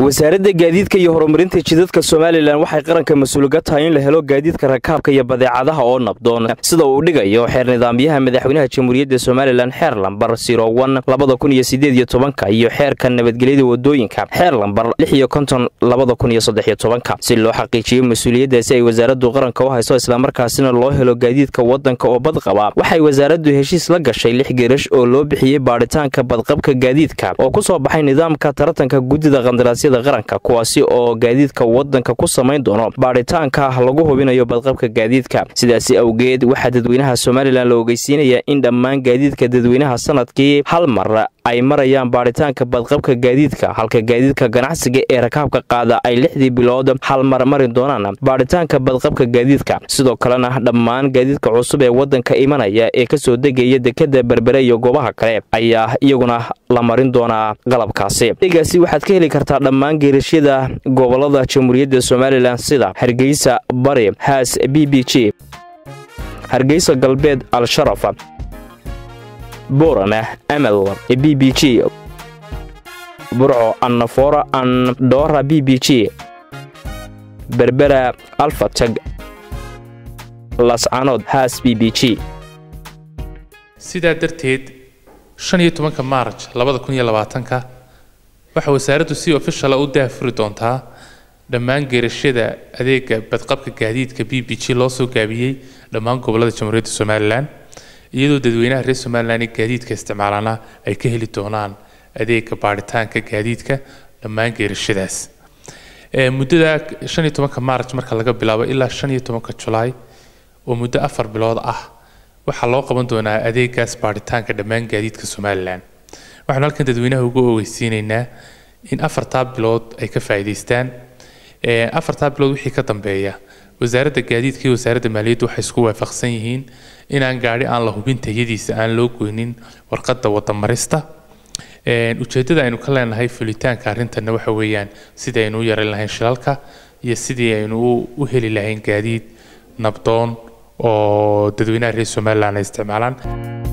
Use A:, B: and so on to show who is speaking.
A: wasaaradda gaadiidka iyo horumarinta jidadka somalilan waxay qaranka mas-uulga tahay in la helo gaadiidka rakaabka iyo badeecadaha oo nabdoon sida uu dhigayo xeer nidaamyaha madaxweynaha jamhuuriyadda somalilan xeer lambar sirowan labada kun iyo sideed iyo tobanka iyo xeerka nabadgelyada wadooyinka xeer lambar lix iyo konton labada kun iyo saddex iyo tobanka si loo xaqiijiyo mas-uuliyaddaasi ay wasaaraddu qaranka u hayso islamarkaasina loo helo gaadiidka waddanka oo badqaba waxay wasaaraddu heshiis la gashay lix geerash oo loo bixiyey baadhitaanka badqabka gaadiidka oo ku soo baxay nidaamka taratanka guddida qandaraasyada qaranka kuwaasi oo gaadiidka waddanka ku samayn doono baadhitaanka lagu hubinayo badqabka gaadiidka sidaasi awgeed waxaa dadweynaha somalilan la ogeysiinayaa in dhammaan gaadiidka dadweynaha sanadkii hal mar ay marayaan baadhitaanka badqabka gaadiidka halka gaadiidka ganacsiga ee rakaabka qaada ay lixdii bilood hal mar mari doonaan baadhitaanka badqabka gaadiidka sidoo kalena dhammaan gaadiidka cusub ee waddanka imanaya ee kasoo degaya dekada berbere iyo goobaha kale ayaa iyaguna la marin doonaa qalabkaasi egaasi waxaad ka heli kartaa dhammaan geerashyada gobolada jamhuuriyadda somalilan sida hargeysa bari haas b b g hargeysa galbeed al-sharaf boorama amal b b g burco annafora andhoora b b g berbera alfatag lascanood haas b b g
B: sidaa darteed shan iyo tobanka maarj labada kun iyo labaatanka waxaa wasaaraddu si ofishala u daafuri doontaa dhammaan geerashyada adeega badqabka gaadiidka b b g loo soo gaabiyey dhammaan gobolada jamhuuriyadda somalilan iyadoo dadweynaha reer somalilan ee gaadiidka isticmaalana ay ka heli doonaan adeega baadhitaanka gaadiidka dhammaan geerashadaas muddada shan iyo tobanka maarj marka laga bilaabo ilaa shan iyo tobanka julaay oo muddo afar bilood ah waxaa loo qaban doonaa adeegaas baadhitaanka dhammaan gaadiidka somalilan waxaanu halkan dadweynaha ugu ogeysiinaynaa in afartaa bilood ay ka faa'iidaystaan afartaa bilood wixii ka dambeeya wasaaradda gaadiidka iyo wasaaradda maaliyadda waxay isku waafaqsan yihiin inaan gaadhi aan la hubin tayadiisa aan loo goynin warqadda wadamarista ujeeddada aynu ka leenahay fulitaanka arrintanna waxa weeyaan sidii aynu u yaran lahayn shilalka iyo sidii aynu u heli lahayn gaadiid nabdoon oo dadweynaha reer somalilan ay isticmaalaan